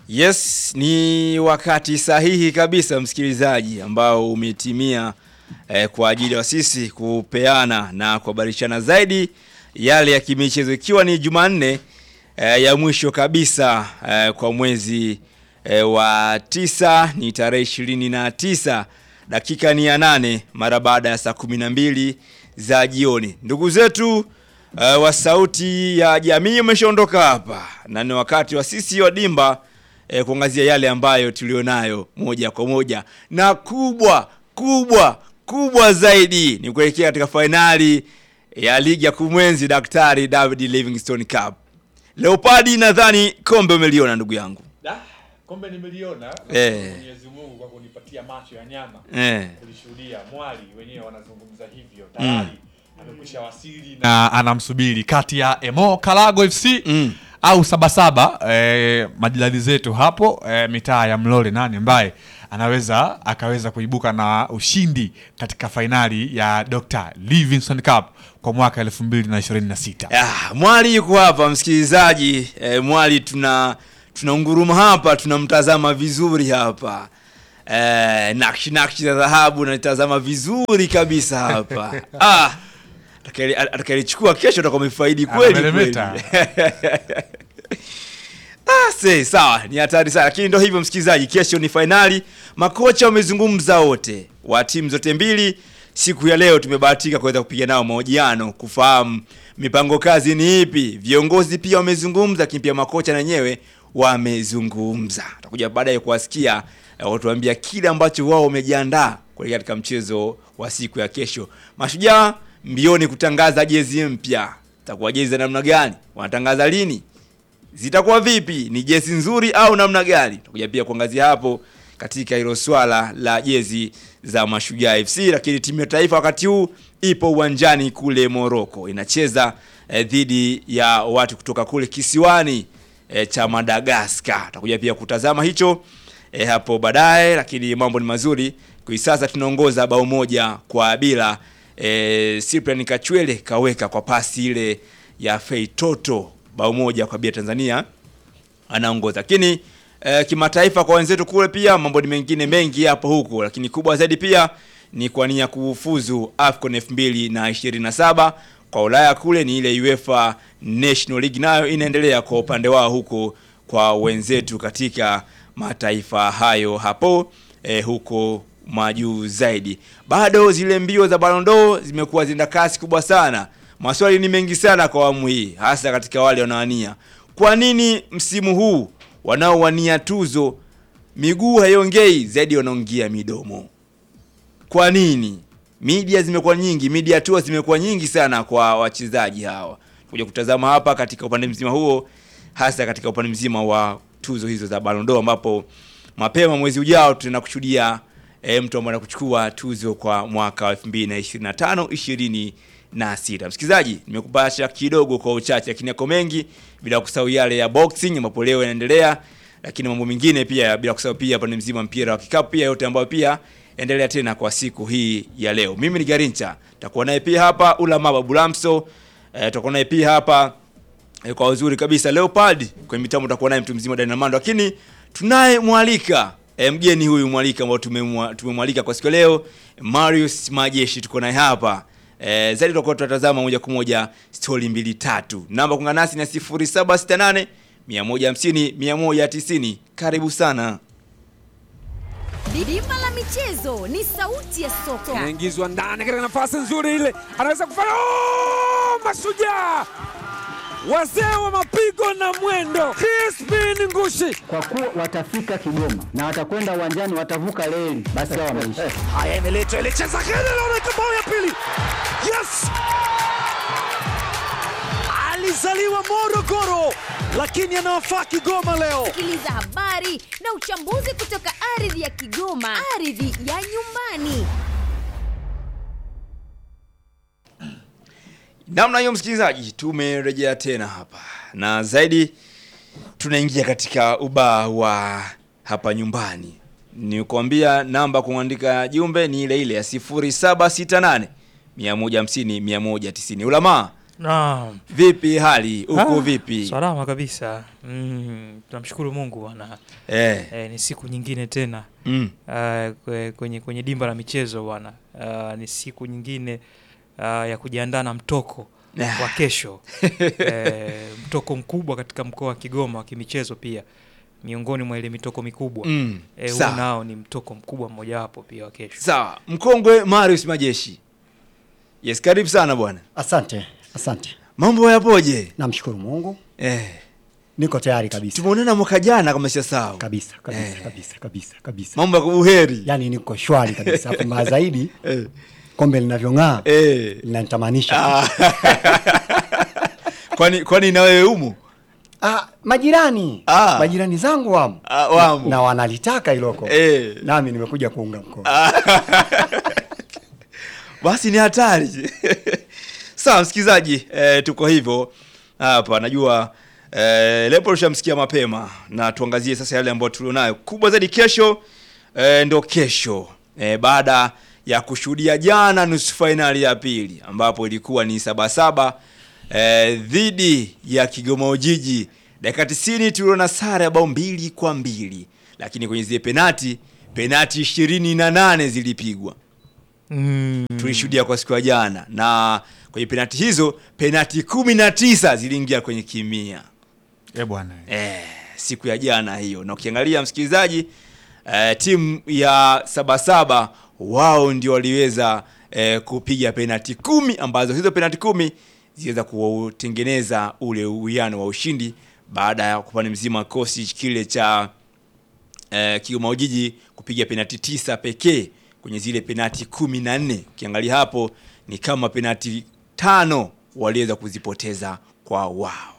Yes, ni wakati sahihi kabisa msikilizaji ambao umetimia eh, kwa ajili ya sisi kupeana na kuhabarishana zaidi yale ya kimichezo ikiwa ni Jumanne eh, ya mwisho kabisa eh, kwa mwezi eh, wa tisa ni tarehe ishirini na tisa dakika ni ya nane mara baada ya saa kumi na mbili za jioni. Ndugu zetu uh, wa sauti ya jamii umeshaondoka hapa na ni wakati wa sisi wa dimba eh, kuangazia yale ambayo tulionayo moja kwa moja na kubwa kubwa kubwa zaidi ni kuelekea katika fainali ya ligi ya kumwenzi Daktari David Livingstone Cup. Leopardi, nadhani kombe umeliona ndugu yangu Da, kombe nimeliona. Eh. Mwenyezi Mungu kwa kunipatia macho ya nyama eh. kulishuhudia. Mwali wenyewe wanazungumza hivyo tayari amekwisha wasili na anamsubiri kati ya Emo Kalago FC Mm. au Sabasaba eh, majirani zetu hapo eh, mitaa ya Mlole, nani ambaye anaweza akaweza kuibuka na ushindi katika fainali ya Dr. Livingstone Cup kwa mwaka 2026. Ah, Mwali yuko hapa msikilizaji. Eh, Mwali tuna tunaunguruma hapa, tunamtazama vizuri hapa. Eh, nakshi nakshi za dhahabu natazama vizuri kabisa hapa. ah, atakayeli- atakayelichukua kesho atakuwa amefaidi kweli kweli. Anameremeta. Ah, se, sawa, ni hatari sana, lakini ndio hivyo msikilizaji, kesho ni fainali. Makocha wamezungumza wote wa timu zote mbili. Siku ya leo tumebahatika kuweza kupiga nao mahojiano kufahamu mipango kazi ni ipi. Viongozi pia wamezungumza, lakini pia makocha na wenyewe wamezungumza. Tutakuja baadaye kuwasikia eh, watuambia kile ambacho wao wamejiandaa kuelekea katika mchezo wa siku ya kesho. Mashujaa mbioni kutangaza jezi mpya. Itakuwa jezi za namna gani? Wanatangaza lini? zitakuwa vipi? Ni jezi nzuri au namna gani? Tutakuja pia kuangazia hapo katika hilo swala la jezi za Mashujaa FC. Lakini timu ya taifa wakati huu ipo uwanjani kule Morocco inacheza eh, dhidi ya watu kutoka kule kisiwani eh, cha Madagascar. Tutakuja pia kutazama hicho eh, hapo baadaye, lakini mambo ni mazuri. Kwa sasa tunaongoza bao moja kwa bila. Eh, Cyprian Kachwele kaweka kwa pasi ile ya Feitoto bao moja kwa bia Tanzania anaongoza. Lakini eh, kimataifa kwa wenzetu kule pia mambo ni mengine mengi hapo huko, lakini kubwa zaidi pia ni kwa nia kufuzu AFCON 2027 kwa Ulaya kule ni ile UEFA National League nayo inaendelea kwa upande wao huko kwa wenzetu katika mataifa hayo hapo eh, huko majuu zaidi. Bado zile mbio za Ballon d'Or zimekuwa zina kasi kubwa sana. Maswali ni mengi sana kwa awamu hii, hasa katika wale wanaowania. Kwa nini msimu huu wanaowania tuzo miguu haiongei zaidi, wanaongea midomo? Kwa nini? Media zimekuwa nyingi, media tours zimekuwa nyingi sana kwa wachezaji hawa. Kuja kutazama hapa katika upande mzima huo, hasa katika upande mzima wa tuzo hizo za Ballon d'Or, ambapo mapema mwezi ujao tunakushuhudia e, mtu ambaye anakuchukua tuzo kwa mwaka wa 2025 26. Msikilizaji, nimekupasha kidogo kwa uchache, lakini yako mengi, bila kusahau yale ya boxing ambapo leo yanaendelea, lakini mambo mengine pia, bila kusahau pia pande mzima mpira wa kikapu pia, yote ambayo pia endelea tena kwa siku hii ya leo. Mimi ni Garincha, takuwa naye pia hapa Ulama Babulamso, eh, tutakuwa naye pia hapa eh, kwa uzuri kabisa Leopard kwenye mitambo tutakuwa naye mtu mzima Dynamando, lakini tunaye mwalika eh, mgeni huyu mwalika ambao tumemwa- tumemwalika kwa siku ya leo Marius Majeshi, tuko naye hapa eh, zaidi tutakuwa tunatazama moja kwa moja stori mbili tatu. Namba kuungana nasi ni 0768 150 190. Karibu sana. Bima la michezo ni sauti ya soka. anaingizwa ndani katika nafasi nzuri ile, anaweza kufanya oh! Mashujaa wazee wa mapigo na mwendo, Crispin Ngushi kwa kuwa watafika Kigoma na watakwenda uwanjani, watavuka reli, basi hao wameisha. haya, imeletwa ile cheza kile, naona bao ya pili. Yes, alizaliwa Morogoro lakini anawafaa Kigoma leo. Sikiliza habari na uchambuzi kutoka ardhi ya Kigoma, ardhi ya nyumbani. Namna hiyo msikilizaji, tumerejea tena hapa na zaidi tunaingia katika ubaa wa hapa nyumbani. Ni kuambia namba kuandika jumbe ni ile ile ya 0768 150 190. Ulamaa Naam. Vipi hali uko Ah, vipi? Salama kabisa. Mm, tunamshukuru Mungu bwana. Eh. Eh, ni siku nyingine tena. Mm. Ah, kwe- kwenye kwenye dimba la michezo bwana. Ah, ni siku nyingine ah, ya kujiandaa na mtoko Ah. wa kesho. eh, mtoko mkubwa katika mkoa wa Kigoma wa kimichezo pia. Miongoni mwa ile mitoko mikubwa. Mm, Eh, huu sawa. nao ni mtoko mkubwa mmojawapo pia wa kesho. Sawa, mkongwe Marius Majeshi. Yes, karibu sana bwana. Asante, asante. Mambo yapoje? Namshukuru Mungu, Eh. niko tayari kabisa Tumeonana mwaka jana kama sisahau. kabisa kabisa Eh. kabisa kabisa kabisa, Mambo ya kubuheri. yaani niko shwari kabisa. Hapo mbaya zaidi Eh. kombe linavyong'aa Eh. linanitamanisha. Ah. kwani kwani na wewe umo? Ah, majirani Ah. majirani zangu wamo Ah, wamo. na wanalitaka iloko Eh. nami nimekuja kuunga mkono. Basi ni hatari. Sawa msikilizaji, eh, tuko hivyo hapa. Najua eh, Lepo ushamsikia mapema, na tuangazie sasa yale ambayo tulionayo. Kubwa zaidi kesho eh, ndo kesho eh, baada ya kushuhudia jana nusu fainali ya pili ambapo ilikuwa ni Sabasaba eh, dhidi ya Kigoma Ujiji. Dakika 90 tuliona sare ya bao mbili kwa mbili, lakini kwenye zile penati penati ishirini na nane zilipigwa Mm. tulishuhudia kwa siku ya jana, na kwenye penati hizo penati kumi na tisa ziliingia kwenye kimia Eh bwana. eh, siku ya jana hiyo. Na ukiangalia msikilizaji, eh, timu ya Sabasaba wao ndio waliweza eh, kupiga penati kumi ambazo hizo penati kumi ziliweza kutengeneza ule uwiano wa ushindi baada ya kupande mzima kosi kile cha eh, Kigoma Ujiji kupiga penati tisa pekee kwenye zile penati kumi na nne. Ukiangalia hapo ni kama penati tano waliweza kuzipoteza kwa wao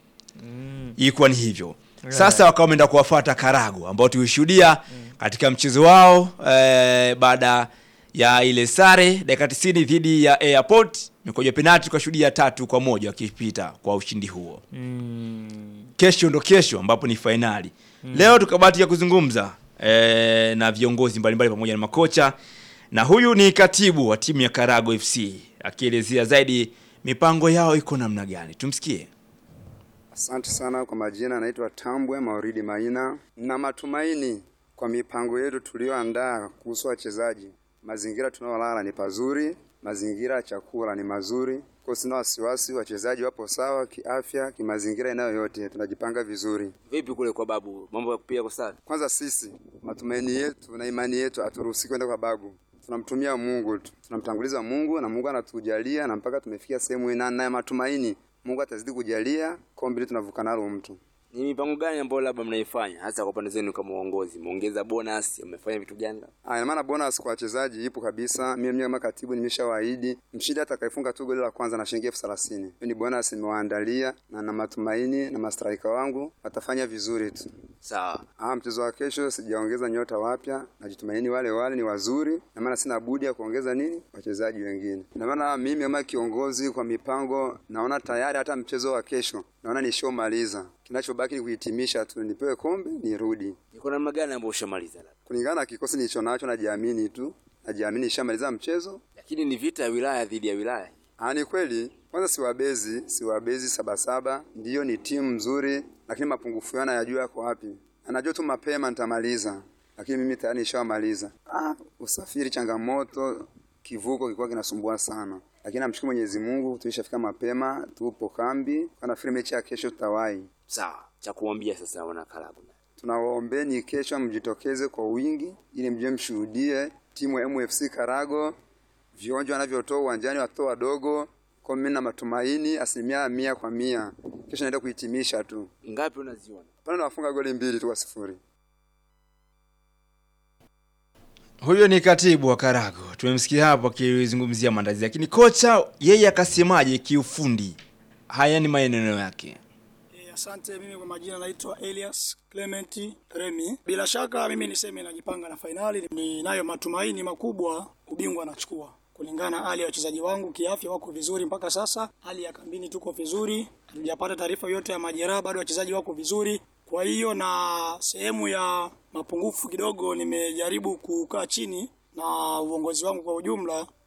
ilikuwa ni hivyo sasa wakawa wameenda kuwafuata Karago ambao tulishuhudia katika mchezo wao eh, baada ya ile sare dakika 90 dhidi ya Airport mikojo penalti tukashuhudia tatu kwa moja wakipita kwa ushindi huo Mm. kesho ndo kesho ambapo ni fainali leo tukabahatika kuzungumza eh, na viongozi mbalimbali pamoja na makocha na huyu ni katibu wa timu ya Karago FC akielezea zaidi mipango yao iko namna gani tumsikie Asante sana kwa majina, naitwa Tambwe Mauridi Maina. Na matumaini kwa mipango yetu tuliyoandaa kuhusu wachezaji, mazingira tunayolala ni pazuri, mazingira ya chakula ni mazuri, kwa sina wasiwasi, wachezaji wapo sawa kiafya, kimazingira, eneo yote tunajipanga vizuri. Vipi kule kwa babu, mambo ya kupiga kwa safi? Kwanza sisi matumaini yetu na imani yetu haturuhusi kwenda kwa babu, tunamtumia Mungu tu, tunamtanguliza Mungu na Mungu anatujalia na mpaka tumefikia sehemu hii, na na matumaini Mungu atazidi kujalia kombe hili tunavuka nalo mtu. Ni mipango gani ambayo labda mnaifanya hasa kwa upande zenu kama uongozi? Muongeza bonus, mmefanya vitu gani? Ah, ina maana bonus kwa wachezaji ipo kabisa. Mimi mwenyewe kama katibu nimeshawaahidi mshindi atakayefunga tu goli la kwanza na shilingi elfu thelathini. Hiyo ni bonus nimewaandalia na na matumaini na mastraika wangu watafanya vizuri tu. Sawa. Ah, mchezo wa kesho sijaongeza nyota wapya, najitumaini wale wale ni wazuri, na maana sina budi ya kuongeza nini wachezaji wengine. Na maana mimi kama kiongozi kwa mipango, naona tayari hata mchezo wa kesho naona nishomaliza, kinachobaki ni kuhitimisha tu, nipewe kombe nirudi. Niko namna gani ambayo ushamaliza labda? Kulingana na kikosi nilicho nacho, najiamini tu, najiamini nishamaliza mchezo. Lakini ni vita ya wilaya dhidi ya wilaya. Ah, ni kweli. Kwanza siwabezi, siwabezi Sabasaba, ndiyo ni timu nzuri, lakini mapungufu yana yajua yako wapi. Anajua tu mapema nitamaliza, lakini mimi tayari nishamaliza. Ah, usafiri changamoto, kivuko kilikuwa kinasumbua sana, lakini namshukuru Mwenyezi Mungu tulishafika mapema, tupo kambi. Nafikiri mechi ya kesho tutawahi. Sawa. Cha kuambia sasa wana Karabu. Tunawaombeni kesho mjitokeze kwa wingi, ili mje mshuhudie timu ya MFC Karago vionjo wanavyotoa uwanjani, watoto wadogo. Kwa mimi na matumaini asilimia mia kwa mia kesho naenda kuhitimisha tu. Ngapi unaziona? Pale nawafunga goli mbili tu kwa sifuri. Huyo ni katibu wa Karago, tumemsikia hapo akizungumzia maandalizi, lakini kocha yeye akasemaje kiufundi? Haya ni maneno yake. Eh, Asante. Mimi kwa majina naitwa Elias Clement Remy. Bila shaka mimi niseme najipanga na fainali, ninayo matumaini makubwa ubingwa nachukua kulingana na hali ya wachezaji wangu kiafya, wako vizuri mpaka sasa. Hali ya kambini tuko vizuri, hatujapata taarifa yote ya majeraha, bado wachezaji wako vizuri. Kwa hiyo na sehemu ya mapungufu kidogo, nimejaribu kukaa chini na uongozi wangu kwa ujumla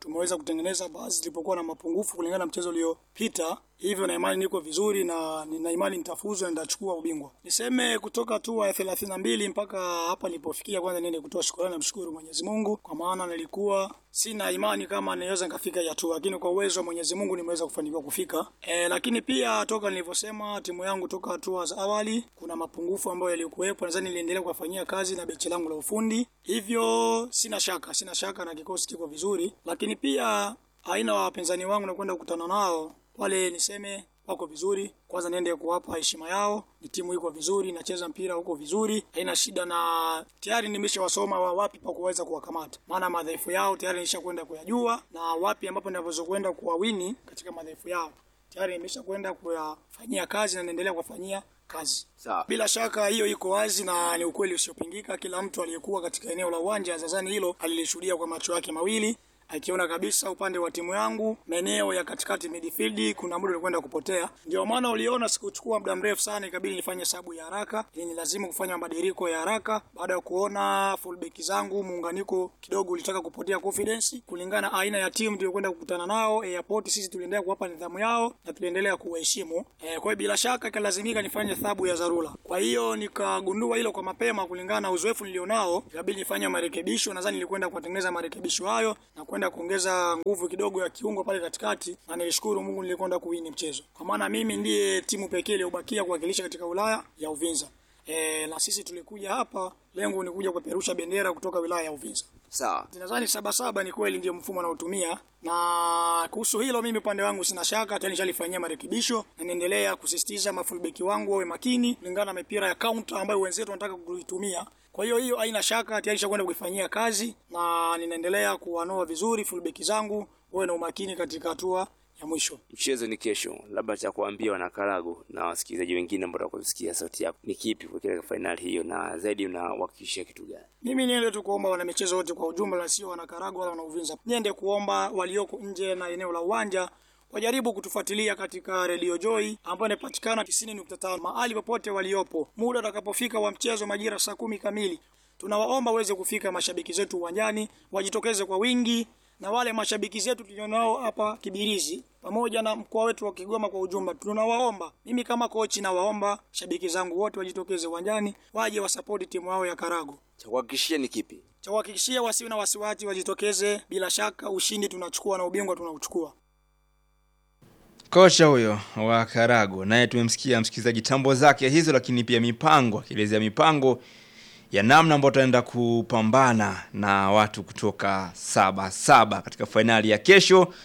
tumeweza kutengeneza baadhi zilipokuwa na mapungufu kulingana na mchezo uliopita, hivyo na imani niko vizuri na nina imani nitafuzu na nitachukua ubingwa. Niseme kutoka hatua ya thelathini na mbili mpaka hapa nilipofikia, kwanza niende kutoa shukrani na mshukuru Mwenyezi Mungu, kwa maana nilikuwa sina imani kama naweza nikafika hii hatua, lakini kwa uwezo wa Mwenyezi Mungu nimeweza kufanikiwa kufika. E, lakini pia toka nilivyosema timu yangu toka hatua za awali kuna mapungufu ambayo yalikuwepo, nadhani niliendelea kuyafanyia kazi na bechi langu la ufundi, hivyo sina shaka, sina shaka na kikosi kiko vizuri, lakini pia aina wa wapinzani wangu nakwenda kukutana nao wale, niseme wako vizuri. Kwanza niende kuwapa heshima yao, ni timu iko vizuri, inacheza mpira huko vizuri, haina shida, na tayari nimeshawasoma wa wapi pa kuweza kuwakamata, maana madhaifu yao tayari nishakwenda kuyajua, na wapi ambapo ninaweza kwenda kuwawini katika madhaifu yao tayari nimeshakwenda kuyafanyia kazi na naendelea kuwafanyia kazi. Sawa. Bila shaka hiyo iko wazi na ni ukweli usiopingika. Kila mtu aliyekuwa katika eneo la uwanja nadhani hilo alilishuhudia kwa macho yake mawili, akiona kabisa upande wa timu yangu maeneo ya katikati midfield kuna muda ulikwenda kupotea. Ndio maana uliona sikuchukua muda mrefu sana, ikabidi nifanye hesabu ya haraka, ili ni lazima kufanya mabadiliko ya haraka baada ya kuona fullback zangu muunganiko kidogo ulitaka kupotea confidence, kulingana na aina ya timu tuliyokwenda kukutana nao airport. Sisi tuliendelea kuwapa nidhamu yao na tuliendelea kuwaheshimu. E, kwa hiyo bila shaka ikalazimika nifanye hesabu ya dharura. Kwa hiyo nikagundua hilo kwa mapema, kulingana na uzoefu nilionao, ikabidi nifanye marekebisho. Nadhani nilikwenda kuwatengeneza marekebisho hayo na kwenda kuongeza nguvu kidogo ya kiungo pale katikati, na nilishukuru Mungu nilikwenda kuwini mchezo, kwa maana mimi ndiye timu pekee iliyobakia kuwakilisha katika wilaya ya Uvinza. E, na sisi tulikuja hapa, lengo ni kuja kupeperusha bendera kutoka wilaya ya Uvinza. Sawa. Nadhani saba saba ni kweli ndio mfumo anaotumia, na kuhusu hilo mimi upande wangu sina shaka, tayari nishalifanyia marekebisho na niendelea kusisitiza mafulbeki wangu wawe makini kulingana na mipira ya counter ambayo wenzetu wanataka kuitumia. Kwa hiyo hiyo haina shaka, tayari nishakwenda kuifanyia kazi na ninaendelea kuwanoa vizuri fullbeki zangu wawe na umakini katika hatua ya mwisho. Mchezo ni kesho, labda cha kuambia wanakarago na wasikilizaji wengine ambao watakusikia sauti yako ni kipi kuelekea fainali hiyo, na zaidi unawahakikishia kitu gani? Mimi niende tu kuomba wana michezo wote kwa ujumla, na sio wana Karagwe wala wana Uvinza. Niende kuomba walioko nje na eneo la uwanja wajaribu kutufuatilia katika Radio Joy ambayo inapatikana 90.5 mahali popote waliopo. Muda utakapofika wa mchezo majira saa kumi kamili, tunawaomba waweze kufika mashabiki zetu uwanjani, wajitokeze kwa wingi, na wale mashabiki zetu tulionao hapa Kibirizi pamoja na mkoa wetu wa Kigoma kwa ujumla, tunawaomba, mimi kama kochi nawaomba shabiki zangu wote wajitokeze uwanjani, waje wasapoti timu yao ya Karago. Cha kuhakikishia ni kipi? Cha kuhakikishia wasiwe na wasiwasi, wajitokeze. Bila shaka ushindi tunachukua na ubingwa tunauchukua. Kocha huyo wa Karago naye tumemsikia msikilizaji tambo zake hizo, lakini pia mipango, akielezea mipango ya namna ambayo tutaenda kupambana na watu kutoka saba saba katika fainali ya kesho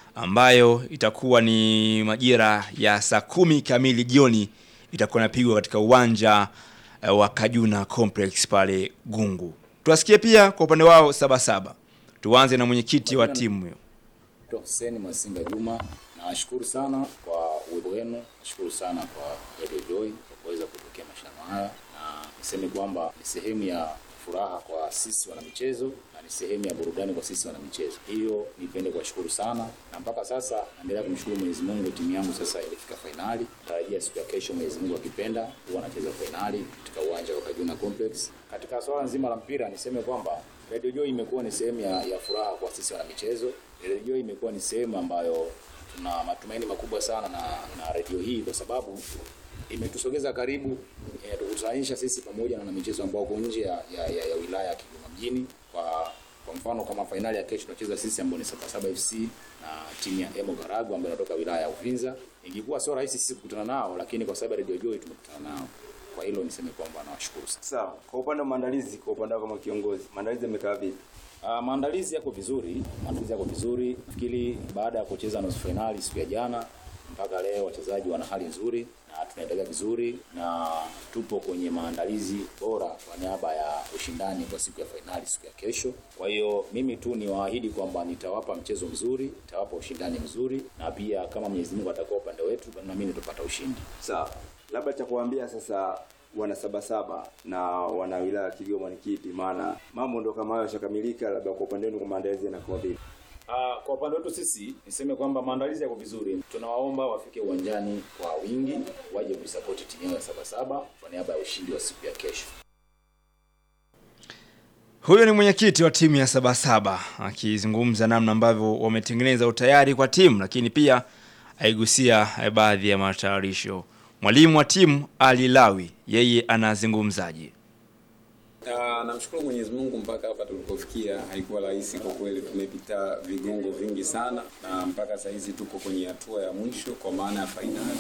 ambayo itakuwa ni majira ya saa kumi kamili jioni, itakuwa inapigwa katika uwanja eh, wa Kajuna Complex pale Gungu. Tuwasikie pia kwa upande wao saba saba. Tuanze na mwenyekiti wa timu hiyo. Dr. Hussein Masinga Juma, nawashukuru sana kwa uwepo wenu, nashukuru sana kwa Radio Joy kwa kuweza kupokea mashindano haya, na niseme kwamba ni sehemu ya furaha kwa sisi wanamichezo na ni sehemu ya burudani kwa sisi wanamichezo. Hiyo nipende kuwashukuru sana, na mpaka sasa naendelea kumshukuru Mwenyezi Mungu, timu yangu sasa ilifika fainali. Natarajia siku ya kesho, Mwenyezi Mungu akipenda, huwa anacheza fainali katika uwanja wa Kajuna Complex. Katika swala nzima la mpira, niseme kwamba Radio Joy imekuwa ni sehemu ya, ya furaha kwa sisi wanamichezo. Radio Joy imekuwa ni sehemu ambayo tuna matumaini makubwa sana na, na redio hii kwa sababu imetusogeza karibu, imetukutanisha sisi pamoja na wanamichezo ambao wako nje ya, ya, ya, ya wilaya ya Kigoma mjini. Kwa kwa mfano kama fainali ya kesho tunacheza sisi ambao ni Sabasaba FC na timu ya Emo Karagu ambayo inatoka wilaya ya Uvinza. Ingekuwa sio rahisi sisi kukutana nao, lakini kwa sababu ya Radio Joy tumekutana nao. Kwa hilo niseme kwamba nawashukuru sana. Sawa. Kwa upande wa maandalizi, kwa upande wako kama kiongozi, maandalizi yamekaa vipi? Uh, maandalizi yako vizuri, maandalizi yako vizuri. Nafikiri baada ya kucheza nusu fainali siku ya jana mpaka leo wachezaji wana hali nzuri na tunaendelea vizuri na tupo kwenye maandalizi bora kwa niaba ya ushindani kwa siku ya fainali siku ya kesho. Kwa hiyo mimi tu niwaahidi kwamba nitawapa mchezo mzuri, nitawapa ushindani mzuri, na pia kama Mwenyezi Mungu atakuwa upande wetu, na mimi nitapata ushindi. Sawa. Labda cha kuambia sasa wana sabasaba na wana wilaya ya Kigoma ni kipi? Maana mambo ndo kama hayo yashakamilika, labda kwa upande wenu kwa maandalizi yanakuwa vipi? Uh, kwa upande wetu sisi niseme kwamba maandalizi yako vizuri. Tunawaomba wafike uwanjani kwa wingi, waje kuisapoti timu yao ya Sabasaba kwa niaba ya ushindi wa siku ya kesho. Huyo ni mwenyekiti wa timu ya Sabasaba akizungumza namna ambavyo wametengeneza utayari kwa timu, lakini pia aigusia eh, baadhi ya matayarisho. Mwalimu wa timu Ali Lawi yeye anazungumzaje? Ah, namshukuru Mwenyezi Mungu mpaka hapa tulipofikia haikuwa rahisi kwa kweli. Tumepita vigongo vingi sana na mpaka saa hizi tuko kwenye hatua ya mwisho kwa maana ya fainali,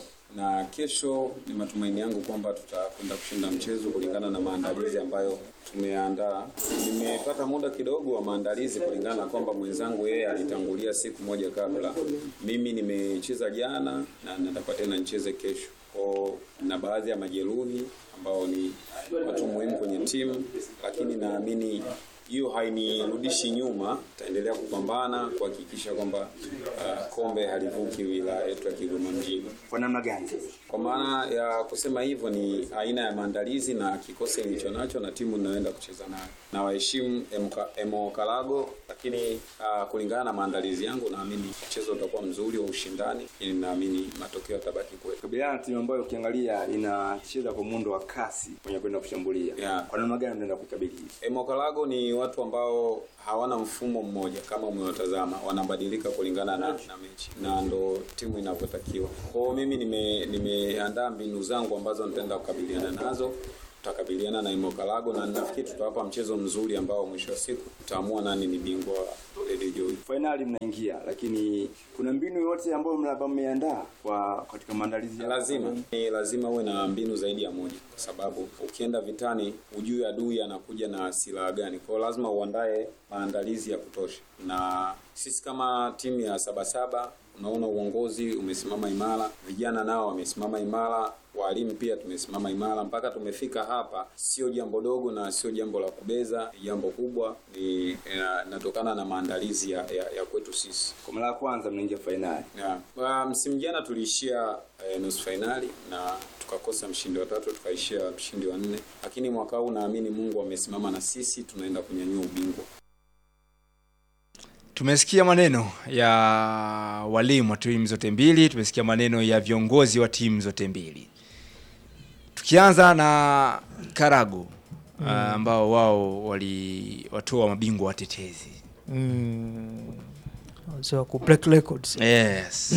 na kesho ni matumaini yangu kwamba tutakwenda kushinda mchezo kulingana na maandalizi ambayo tumeandaa. Nimepata muda kidogo wa maandalizi kulingana na kwamba mwenzangu yeye alitangulia siku moja kabla. Mimi nimecheza jana na natakuwa tena nicheze kesho kwa na baadhi ya majeruhi ambao ni watu muhimu kwenye timu, lakini naamini hiyo hainirudishi nyuma. Taendelea kupambana kuhakikisha kwamba uh, kombe halivuki wilaya yetu ya Kigoma mjini. Kwa namna gani sasa? Kwa maana ya kusema hivyo ni aina ya maandalizi na kikosi nilicho nacho na timu ninayoenda kucheza nayo. Na waheshimu Emka- Emo Kalago, lakini uh, kulingana na maandalizi yangu naamini mchezo utakuwa mzuri wa ushindani, ili naamini matokeo yatabaki kwetu. Kabiliana na timu ambayo ukiangalia inacheza kwa muundo wa kasi kwenye kwenda kushambulia. Yeah. Kwa namna gani unaenda kukabili? Emokalago ni watu ambao hawana mfumo mmoja kama umewatazama, wanabadilika kulingana na, na mechi na ndo timu inavyotakiwa. Kwa hiyo mimi nime- nimeandaa mbinu zangu ambazo nitaenda kukabiliana nazo tutakabiliana na Imokalago na nafikiri tutawapa mchezo mzuri ambao mwisho wa siku tutaamua nani ni bingwa wa Lady Joy. Fainali mnaingia, lakini kuna mbinu yote ambayo mnaba mmeandaa kwa katika maandalizi ya Lazima ni lazima uwe na mbinu zaidi ya moja, kwa sababu ukienda vitani hujui adui anakuja na silaha gani. Kwa hiyo lazima uandae maandalizi ya kutosha, na sisi kama timu ya Sabasaba unaona uongozi umesimama imara, vijana nao wamesimama imara, walimu pia tumesimama imara mpaka tumefika hapa. Sio jambo dogo na sio jambo la kubeza, ni jambo kubwa, ni ina- inatokana na maandalizi ya, ya, ya kwetu sisi. Kwa mara ya kwanza mnaingia fainali. Yeah. Uh, msimu jana tuliishia eh, nusu fainali na tukakosa mshindi wa tatu tukaishia mshindi wa nne, lakini mwaka huu naamini Mungu amesimama na sisi, tunaenda kunyanyua ubingwa. Tumesikia maneno ya walimu wa timu zote mbili, tumesikia maneno ya viongozi wa timu zote mbili. Tukianza na Karago Mm. ah, ambao wao waliwatoa mabingwa watetezi. Mm. Wazee wa ku break records. Yes.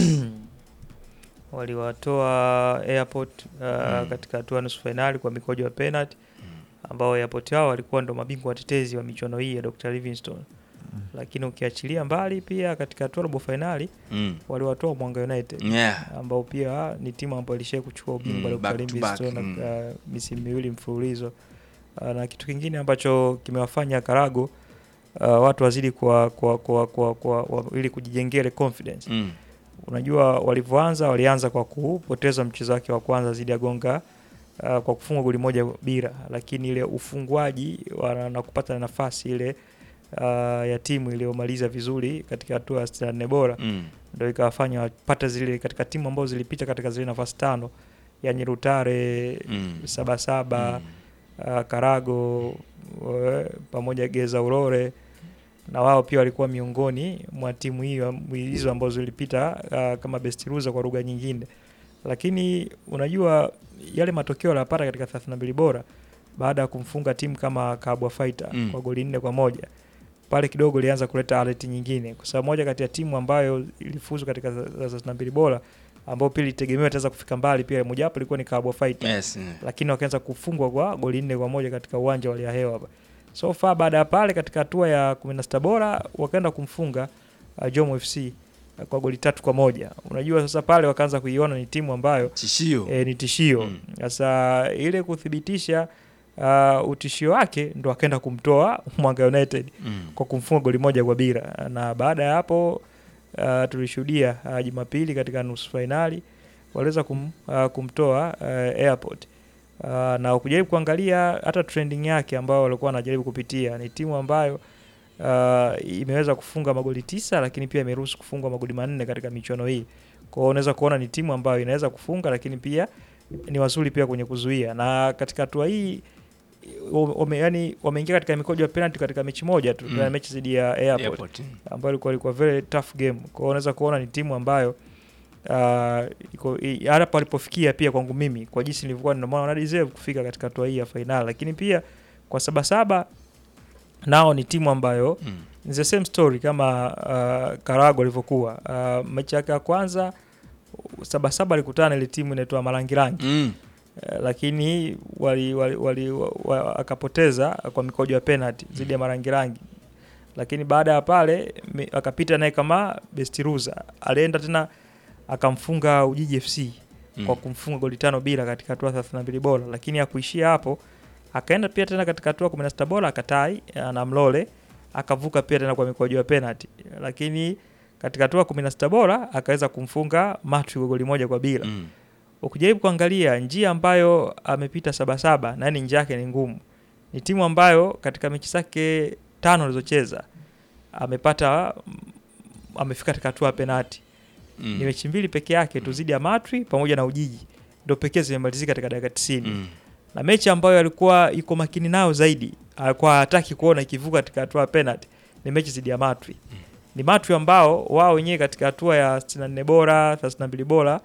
Waliwatoa Airport uh, katika hatua ya nusu fainali kwa mikojo ya penalty ambao Airport hao walikuwa ndo mabingwa watetezi wa michuano hii ya Dr. Livingstone. Lakini ukiachilia mbali pia katika hatua ya robo fainali Mm. waliwatoa Mwanga United Yeah. ambao pia ni timu ambayo ilishai kuchukua ubingwa Mm, Dr. back to back, Livingstone mm. uh, misimu miwili mfululizo. Uh, na kitu kingine ambacho kimewafanya Karago uh, watu wazidi kwa, kwa, kwa, kwa, kwa, kwa, ili kujijengea ile confidence Mm. unajua walivyoanza walianza kwa kupoteza mchezo wake wa kwanza dhidi ya Gonga uh, kwa kufunga goli moja bila, lakini ile ufungwaji wana- na kupata nafasi ile uh, ya timu iliyomaliza vizuri katika hatua ya 64 bora Mm. ndio ikawafanya wapate zile katika timu ambazo zilipita katika zile nafasi tano yani Rutare Mm. Sabasaba uh, Karago uh, pamoja Geza Urore na wao pia walikuwa miongoni mwa timu hiyo hizo ambazo zilipita uh, kama best loser kwa lugha nyingine, lakini unajua yale matokeo aliyopata katika 32 bora baada ya kumfunga timu kama Kabwa Fighter Mm. kwa goli nne kwa moja pale kidogo ilianza kuleta alert nyingine, kwa sababu moja kati ya timu ambayo ilifuzu katika 32 bora ambao pia ilitegemewa itaweza kufika mbali, pia mojawapo ilikuwa ni Kabwa Fighter Yes, mm. lakini wakaanza kufungwa kwa goli nne kwa moja katika uwanja wa Liahewa hapa. So far baada ya pale katika hatua ya 16 bora wakaenda kumfunga uh, Jomo FC uh, kwa goli tatu kwa moja. Unajua sasa pale wakaanza kuiona ni timu ambayo tishio. E, ni tishio. Sasa ile kuthibitisha uh, utishio wake ndo akaenda kumtoa Mwanga United Mm. kwa kumfunga goli moja kwa bila, na baada ya hapo uh, tulishuhudia uh, Jumapili katika nusu fainali waliweza kum, uh, kumtoa uh, Airport uh, na ukijaribu kuangalia hata trending yake ambayo walikuwa wanajaribu kupitia, ni timu ambayo uh, imeweza kufunga magoli tisa, lakini pia imeruhusu kufungwa magoli manne katika michuano hii. Kwa hiyo unaweza kuona ni timu ambayo inaweza kufunga, lakini pia ni wazuri pia kwenye kuzuia, na katika hatua hii wame, yani wameingia katika mikojo ya penalty katika mechi moja tu Mm. mm. mechi dhidi ya Airport, Airport, mm. ambayo ilikuwa ilikuwa very tough game. Kwa hiyo unaweza kuona ni timu ambayo uh, iko i- hapa alipofikia pia kwangu mimi kwa jinsi nilivyokuwa ndio maana wana deserve kufika katika hatua hii ya fainali, lakini pia kwa Sabasaba nao ni timu ambayo mm. ni the same story kama uh, Karago alivyokuwa uh, mechi yake ya kwanza Sabasaba alikutana na ile timu inaitwa Marangirangi Mm. Eh, lakini wali, wali, wali, wa, wa, akapoteza kwa mikojo ya penalty dhidi ya Marangirangi, lakini baada ya pale mi- akapita naye kama Bestiruza, alienda tena akamfunga Ujiji FC Mm. kwa kumfunga goli tano bila katika hatua 32 bora, lakini hakuishia hapo, akaenda pia tena katika hatua 16 bora akatai eh, na Mlole akavuka pia tena kwa mikojo ya penalty, lakini katika hatua 16 bora akaweza kumfunga Matwi kwa goli moja kwa bila Mm. ukijaribu kuangalia njia ambayo amepita Sabasaba na yani njia yake ni ngumu. Ni timu ambayo katika mechi zake tano alizocheza amepata mm, amefika katika hatua ya penati. Mm. Ni mechi mbili peke yake tu zidi ya Matwi pamoja na Ujiji ndio pekee zimemalizika katika dakika 90. Mm. Na mechi ambayo alikuwa iko makini nayo zaidi, alikuwa hataki kuona ikivuka katika hatua ya penalty ni mechi zidi ya Matwi. Ni Matwi ambao wao wenyewe katika hatua ya 64 bora, 32 bora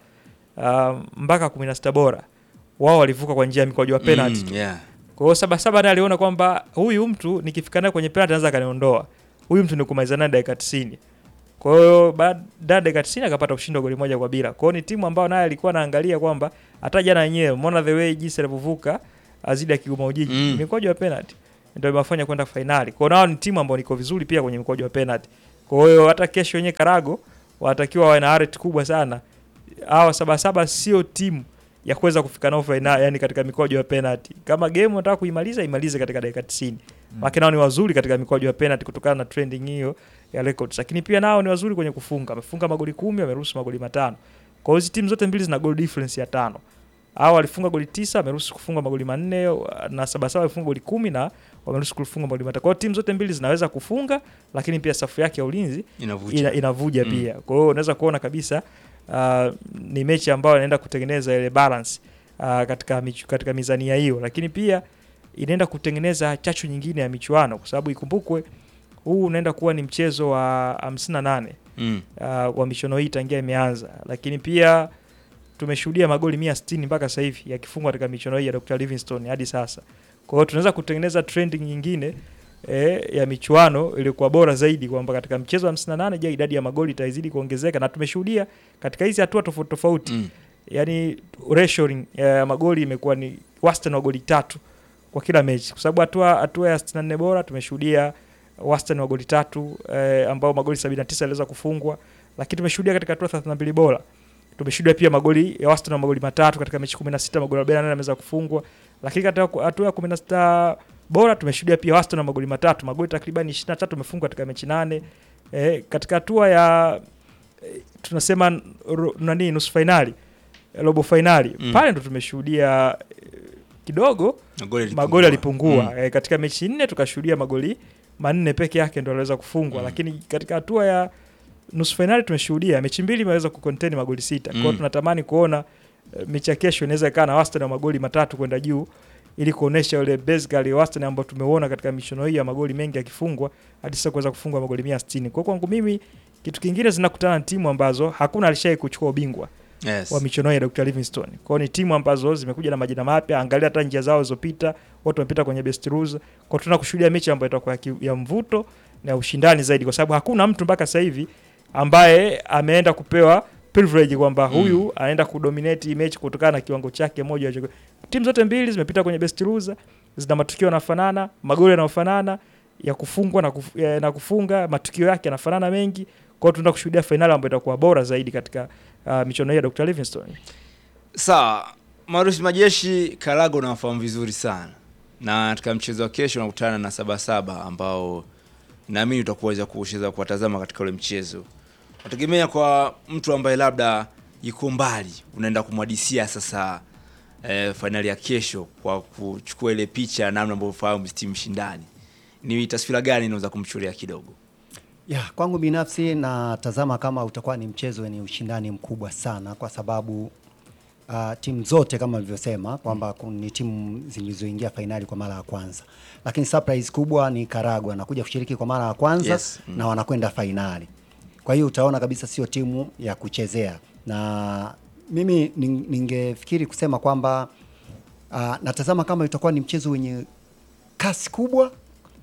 uh, mpaka 16 bora wao walivuka kwa njia ya mikwaju wa penalty. Mm, yeah. Kwa hiyo Sabasaba naye aliona kwamba huyu mtu nikifika naye kwenye penalty anaweza akaniondoa. Huyu mtu ni kumaliza naye dakika 90. Kwa hiyo baada ya dakika 90 akapata ushindi wa goli moja kwa bila. Kwa hiyo ni timu ambayo naye alikuwa anaangalia kwamba hata jana yenyewe umeona the way jinsi alivyovuka azidi ya Kigoma Ujiji. Mm. Mikwaju ya penalty ndio imefanya kwenda fainali. Kwa hiyo nao ni timu ambayo niko vizuri pia kwenye mikwaju ya penalty. Kwa hiyo hata kesho wenyewe Karago wanatakiwa wawe na arret kubwa sana. Hawa Sabasaba sio timu ya kuweza kufika nao fainali, yani katika mikwaju ya penalty. Kama game unataka kuimaliza imalize katika dakika 90. Mm. Maana nao ni wazuri katika mikwaju ya penalty kutokana na trending hiyo ya records. Lakini pia nao ni wazuri kwenye kufunga. Wamefunga magoli kumi, wameruhusu magoli matano. Kwa hiyo hizi timu zote mbili zina goal difference ya tano. Hao walifunga goli tisa, wameruhusu kufunga magoli manne na Sabasaba walifunga goli kumi na wameruhusu kufunga magoli matatu. Kwa hiyo timu zote mbili zinaweza kufunga, lakini pia safu yake ya ulinzi Inavuja. ina, inavuja Mm. pia. Kwa hiyo unaweza kuona kabisa uh, ni mechi ambayo inaenda kutengeneza ile balance uh, katika michu, katika mizania hiyo, lakini pia inaenda kutengeneza chachu nyingine ya michuano, kwa sababu ikumbukwe huu unaenda kuwa ni mchezo wa 58 Mm. uh, wa michuano hii tangia imeanza, lakini pia tumeshuhudia magoli 160 mpaka sasa hivi yakifungwa katika michuano hii ya Dr. Livingstone hadi sasa. Kwa hiyo tunaweza kutengeneza trending nyingine eh, ya michuano iliyokuwa bora zaidi kwamba katika mchezo wa 58 je, idadi ya magoli itazidi kuongezeka na tumeshuhudia katika hizi hatua tofauti tofauti Mm. yani ratioing ya magoli imekuwa ni wastani wa goli tatu kwa kila mechi, kwa sababu hatua hatua ya 64 bora tumeshuhudia wastani wa goli tatu eh, ambao magoli 79 yaliweza kufungwa, lakini tumeshuhudia katika hatua 32 bora tumeshuhudia pia magoli ya wastani wa magoli matatu katika mechi 16 magoli 48 yameweza kufungwa, lakini katika hatua ya 16 bora tumeshuhudia pia wastani wa magoli matatu magoli takriban 23 yamefungwa katika mechi nane. Eh, katika hatua ya eh, tunasema ro- nani nusu finali robo finali Mm. pale ndo tumeshuhudia eh, kidogo Magoli yalipungua. magoli yalipungua Mm. eh, katika mechi nne tukashuhudia magoli manne peke yake ndo aliweza kufungwa lakini katika hatua ya nusu fainali tumeshuhudia mechi mbili imeweza kucontain magoli sita kwa hiyo Mm. tunatamani kuona eh, mechi ya kesho inaweza ikawa na wastani wa magoli matatu kwenda juu ili kuonesha ule basically wastani ambao tumeuona katika michuano hii ya magoli mengi yakifungwa hadi sasa kuweza kufungwa magoli 160 kwa hiyo kwangu mimi kitu kingine zinakutana na timu ambazo hakuna alishai kuchukua ubingwa Yes. wa michuano hii ya Dr. Livingstone. Kwa hiyo ni timu ambazo zimekuja na majina mapya, angalia hata njia zao zilizopita, watu wamepita kwenye best rules. Kwa hiyo tunataka kushuhudia mechi ambayo itakuwa ya, ki- ya mvuto na ya ushindani zaidi, kwa sababu hakuna mtu mpaka sasa hivi ambaye ameenda kupewa privilege kwamba Mm. huyu anaenda kudominate hii mechi kutokana na kiwango chake moja. alicho- Timu zote mbili zimepita kwenye best rules, zina matukio yanafanana, magoli yanayofanana ya kufungwa na, kuf, ya, na kufunga, matukio yake yanafanana mengi. Kwa hiyo tunataka kushuhudia fainali ambayo itakuwa bora zaidi katika uh, michuano hii ya Dr. Livingstone. Sawa, Marusi Majeshi Karago nawafahamu vizuri sana, na katika mchezo wa kesho unakutana na Sabasaba ambao naamini utakuweza kucheza kuwatazama katika ule mchezo. Nategemea kwa mtu ambaye labda yuko mbali, unaenda kumwadisia sasa eh, fainali ya kesho kwa kuchukua ile picha ya namna ambavyo fahamu timu shindani, ni taswira gani inaweza kumchuria kidogo? Ya, kwangu binafsi natazama kama utakuwa ni mchezo wenye ushindani mkubwa sana kwa sababu uh, timu zote kama nilivyosema kwamba kun- ni timu zilizoingia fainali kwa mara ya kwanza, lakini surprise kubwa ni Karagwe anakuja kushiriki kwa mara ya kwanza Yes, mm. na wanakwenda fainali. Kwa hiyo utaona kabisa sio timu ya kuchezea, na mimi ning- ningefikiri kusema kwamba uh, natazama kama itakuwa ni mchezo wenye kasi kubwa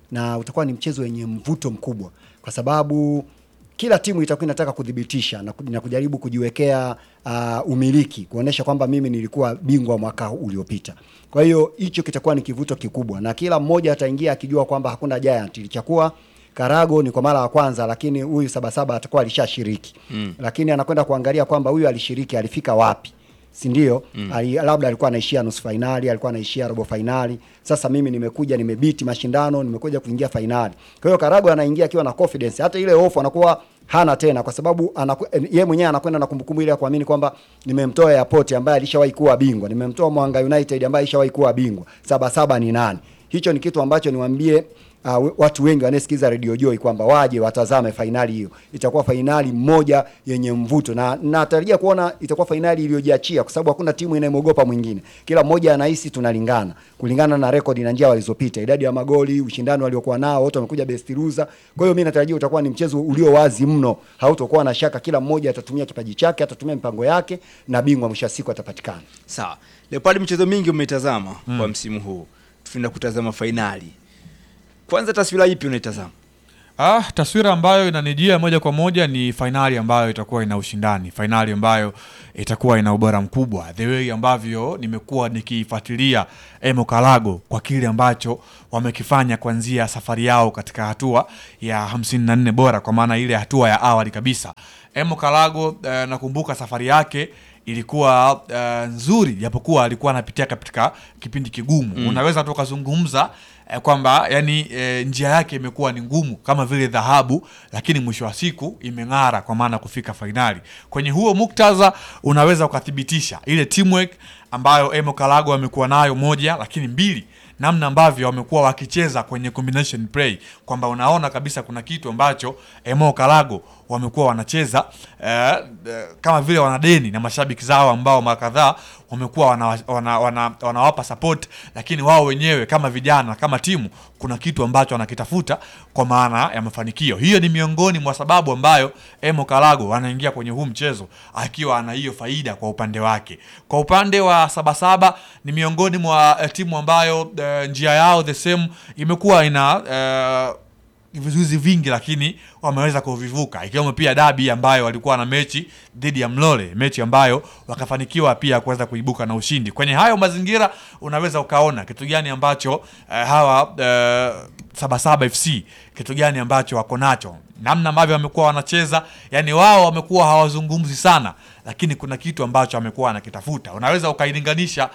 na utakuwa ni mchezo wenye mvuto mkubwa kwa sababu kila timu itakuwa inataka kudhibitisha na, ku- na kujaribu kujiwekea uh, umiliki kuonesha kwamba mimi nilikuwa bingwa mwaka uliopita. Kwa hiyo hicho kitakuwa ni kivuto kikubwa, na kila mmoja ataingia akijua kwamba hakuna giant. Ilichakuwa Karago ni kwa mara ya kwanza, lakini huyu Sabasaba atakuwa alishashiriki Mm. lakini anakwenda kuangalia kwamba huyu alishiriki, alifika wapi, si ndio? Mm. Ali, labda alikuwa anaishia nusu fainali, alikuwa anaishia robo fainali. Sasa mimi nimekuja nimebiti mashindano, nimekuja kuingia fainali. Kwa hiyo Karago anaingia akiwa na confidence, hata ile hofu anakuwa hana tena, kwa sababu anaku, eh, yeye mwenyewe anakwenda na kumbukumbu ile ya kuamini kwamba nimemtoa Airport ambaye alishawahi kuwa bingwa, nimemtoa Mwanga United ambaye alishawahi kuwa bingwa. Saba saba ni nani? Hicho ni kitu ambacho niwaambie uh, watu wengi wanaesikiza Radio Joy kwamba waje watazame fainali hiyo. Itakuwa fainali moja yenye mvuto na natarajia kuona itakuwa fainali iliyojiachia, kwa sababu hakuna timu inayemwogopa mwingine. Kila mmoja anahisi tunalingana kulingana na rekodi na njia walizopita, idadi ya magoli, ushindani waliokuwa nao, wote wamekuja best loser. Kwa hiyo mimi natarajia utakuwa ni mchezo ulio wazi mno, hautokuwa na shaka. Kila mmoja atatumia kipaji chake, atatumia mipango yake na bingwa mwisho wa siku atapatikana. Sawa. Leopard, michezo mingi umeitazama Mm. kwa msimu huu, tunaenda kutazama fainali. Kwanza taswira ipi unaitazama? Ah, taswira ambayo inanijia moja kwa moja ni fainali ambayo itakuwa ina ushindani, fainali ambayo itakuwa ina ubora mkubwa, the way ambavyo nimekuwa nikifuatilia Emo Kalago kwa kile ambacho wamekifanya kuanzia safari yao katika hatua ya 54 bora, kwa maana ile hatua ya awali kabisa. Emo Kalago eh, nakumbuka safari yake ilikuwa eh, nzuri, japokuwa alikuwa anapitia katika kipindi kigumu Mm. unaweza tu ukazungumza eh, kwamba yani eh, njia yake imekuwa ni ngumu kama vile dhahabu, lakini mwisho wa siku imeng'ara kwa maana kufika fainali. Kwenye huo muktadha unaweza ukathibitisha ile teamwork ambayo Emo Kalago amekuwa nayo moja, lakini mbili namna ambavyo wamekuwa wakicheza kwenye combination play kwamba unaona kabisa kuna kitu ambacho Emo Kalago wamekuwa wanacheza eh, eh, kama vile wanadeni na mashabiki zao ambao mara kadhaa wamekuwa wana, wana, wana, wanawapa support, lakini wao wenyewe kama vijana kama timu kuna kitu ambacho wanakitafuta kwa maana ya mafanikio. Hiyo ni miongoni mwa sababu ambayo Emo Kalago anaingia kwenye huu mchezo akiwa ana hiyo faida kwa upande wake. Kwa upande wa Sabasaba ni miongoni mwa eh, timu ambayo eh, njia yao the same imekuwa ina eh, vizuizi vingi lakini wameweza kuvivuka ikiwemo pia dabi ambayo walikuwa na mechi dhidi ya Mlole, mechi ambayo wakafanikiwa pia kuweza kuibuka na ushindi. Kwenye hayo mazingira unaweza ukaona kitu gani ambacho eh, hawa eh, Sabasaba FC kitu gani ambacho wako nacho, namna ambavyo wamekuwa wanacheza, yani wao wamekuwa hawazungumzi sana, lakini kuna kitu ambacho wamekuwa wanakitafuta. Unaweza ukailinganisha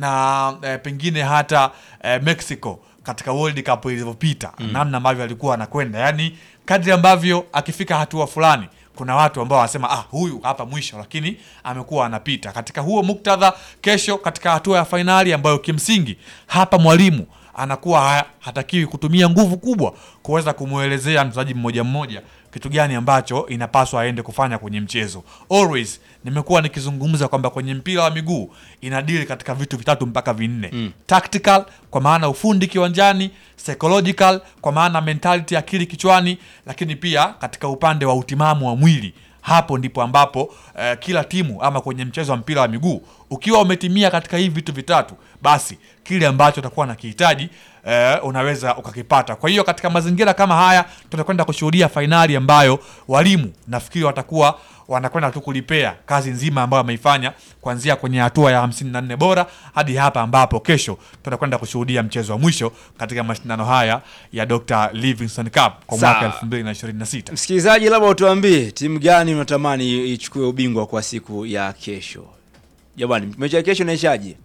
na eh, pengine hata eh, Mexico katika World Cup ilivyopita Mm. namna ambavyo alikuwa anakwenda, yani kadri ambavyo akifika hatua fulani kuna watu ambao wanasema ah, huyu hapa mwisho, lakini amekuwa anapita katika huo muktadha. Kesho katika hatua ya fainali ambayo kimsingi hapa mwalimu anakuwa ha- hatakiwi kutumia nguvu kubwa kuweza kumwelezea mchezaji mmoja mmoja kitu gani ambacho inapaswa aende kufanya kwenye mchezo. Always nimekuwa nikizungumza kwamba kwenye mpira wa miguu inadili katika vitu vitatu mpaka vinne Mm. tactical kwa maana ufundi kiwanjani, psychological kwa maana mentality, akili kichwani, lakini pia katika upande wa utimamu wa mwili. Hapo ndipo ambapo eh, kila timu ama kwenye mchezo wa mpira wa miguu ukiwa umetimia katika hivi vitu vitatu, basi kile ambacho utakuwa na kihitaji eh, unaweza ukakipata. Kwa hiyo katika mazingira kama haya tutakwenda kushuhudia fainali ambayo walimu nafikiri watakuwa wanakwenda tu kulipea kazi nzima ambayo wameifanya kuanzia kwenye hatua ya 54 bora hadi hapa ambapo kesho tutakwenda kushuhudia mchezo wa mwisho katika mashindano haya ya Dr. Livingstone Cup kwa Sawa. mwaka 2026. Msikilizaji, labda utuambie timu gani unatamani ichukue ubingwa kwa siku ya kesho? Jamani, mechi ya kesho inaishaje?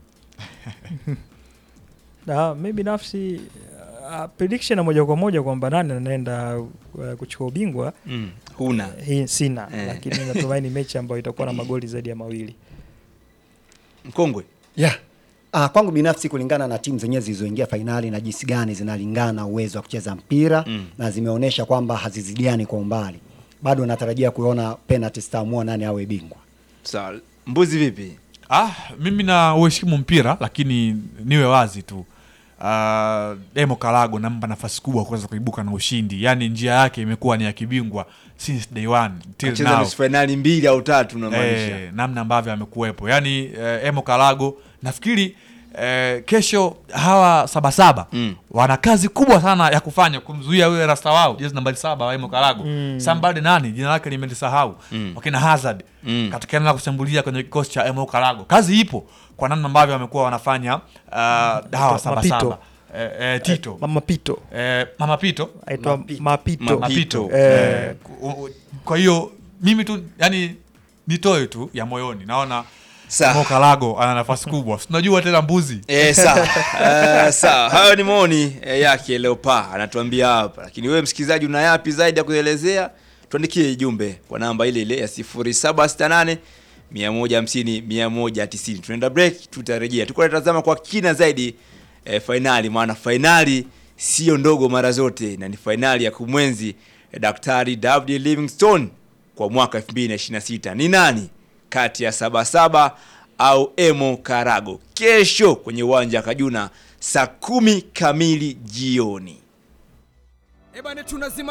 Na mi binafsi uh, prediction ya moja kwa moja kwamba nani anaenda uh, kuchukua ubingwa Mm, huna. hii sina Eh. lakini natumaini mechi ambayo itakuwa na magoli zaidi ya mawili. Mkongwe. Yeah. Ah, kwangu binafsi kulingana na timu zenyewe zilizoingia fainali na jinsi gani zinalingana uwezo wa kucheza mpira Mm. na zimeonyesha kwamba hazizidiani kwa umbali, bado natarajia kuona penalty zitaamua nani awe bingwa. Sawa. Mbuzi vipi? Ah, mimi na uheshimu mpira lakini niwe wazi tu. Uh, Emo Kalago nampa nafasi kubwa kuweza kuibuka na ushindi. Yaani njia yake imekuwa ni ya kibingwa since day one till Kacheza now. nusu fainali mbili au tatu unamaanisha. Eh, namna ambavyo amekuwepo yaani eh, Emo Kalago nafikiri eh, kesho hawa sabasaba Mm. wana kazi kubwa sana ya kufanya kumzuia yule rasta wao jezi nambari saba Waimo Karago Mm. somebody nani jina lake nimelisahau Mm. wakina Hazard Mm. katika eneo la kushambulia kwenye kikosi cha Emo Karago kazi ipo kwa namna ambavyo wamekuwa wanafanya uh, hawa Mapito. sabasaba eh, eh, Tito Mama Pito eh, Mama Pito aitwa Mapito. Mapito. Mapito. Eh. Eh, ku- u- kwa hiyo mimi tu yani nitoe tu ya moyoni naona Sawa. Mo Karago ana nafasi kubwa tunajua tena mbuzi Eh, sawa Eh, sawa hayo ni maoni eh, yake Leopa anatuambia hapa lakini wewe msikilizaji una yapi zaidi ya kuelezea tuandikie jumbe kwa namba ile ile ya 0768 150 190 tunaenda break tutarejea tuko tunatazama kwa kina zaidi eh, fainali maana fainali sio ndogo mara zote na ni fainali ya kumwenzi eh, daktari David Livingstone kwa mwaka 2026 ni nani kati ya sabasaba au emo karago kesho kwenye uwanja wa kajuna saa kumi kamili jioni Ebane tunazima